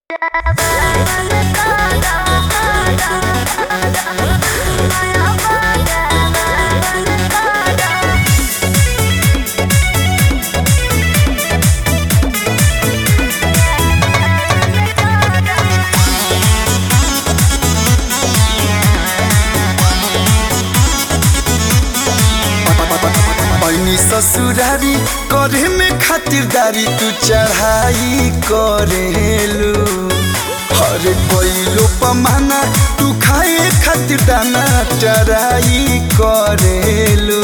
पैनी ससुरारी करे में खातिरदारी तू चढ़ाई करेलू हरे कोइलो पमाना तू खाए खातिर दाना चराई करेलू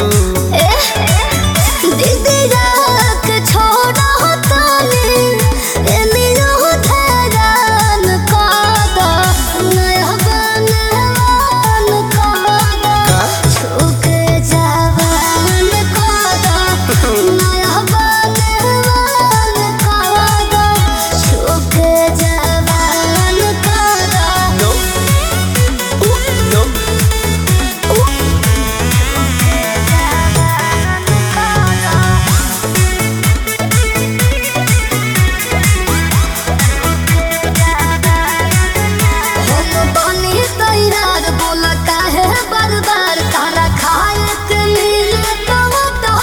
No, Ooh, no. बार बार तारा खाए के मिले तो तो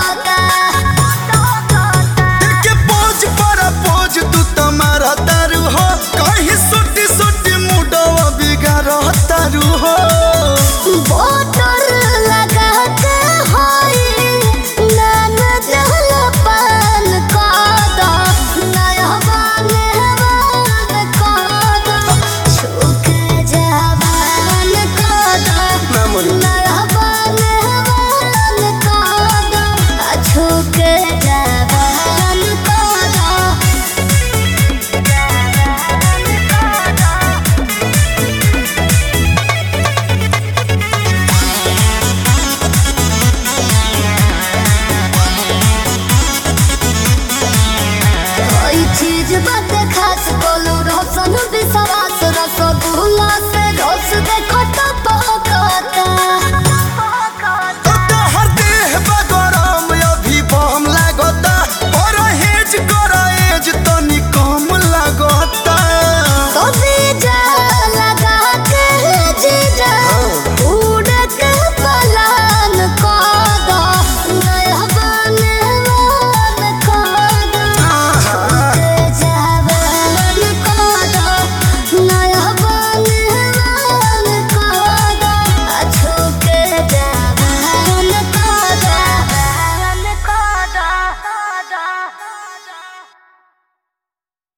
के पोज पर पोज तू तुम्हारा तारू हो कहीं सुटी सुटी मुडवा बिगाड़ तारू हो बोतल लगा के होई नान जल पान कादा नया बाने बान कादा छुके जवान कादा ना मोरी नया बाने बान कादा छुके जवान कादा कोई चीज बात खास बोलू रोशन